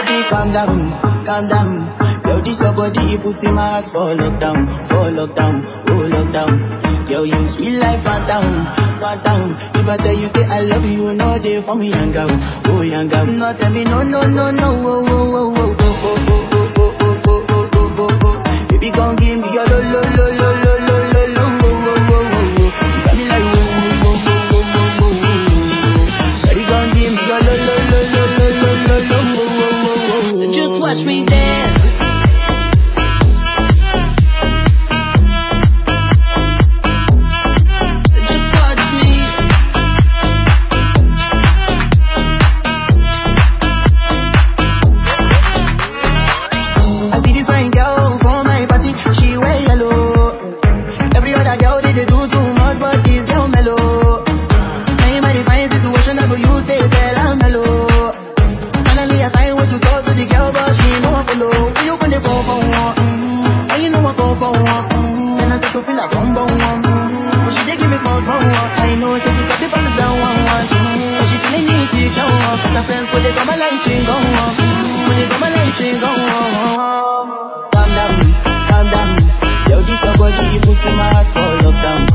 baby, calm down, calm down. Yo, this your body, it puts in my heart for lockdown, for lockdown, oh lockdown. Yo, you sweet life, phantom, phantom. If I tell you say I love you, you know they for me, young girl, oh young girl. No, tell me no, no, no, no, oh, oh, oh, oh, oh, oh, oh, oh, oh, oh, oh, oh, oh, oh, oh. Baby, come give me your lo, lo, lo, lo, lo, lo, lo, lo, oh, oh, oh, oh, oh. You got me like, oh, oh, oh, oh, oh, oh, oh, oh. Shawty, come give me your lo, lo, lo, lo, lo, lo, lo, lo, oh, oh, oh, oh, oh. Just watch me dance. Just watch me. I see this fine girl for my party, she wear yellow. Every other girl they, they do too much, but this girl mellow. Now in my divine situation, I go use they tell I'm mellow. Finally I find way to talk to the girl, but she ain't no one follow. When you gonna go for one? Mm-hmm. And you know I go for one. Mm-hmm. And I start to feel like bum bum one. Mm-hmm. But she dey give me small small one. I know she got the balance down one one. Mm-hmm. But she feeling me deep down one. Cause her friends, when they come my light, she go on. When they come my light, she go on. Calm down, calm down. Yo, this your body, you put in my heart for lockdown,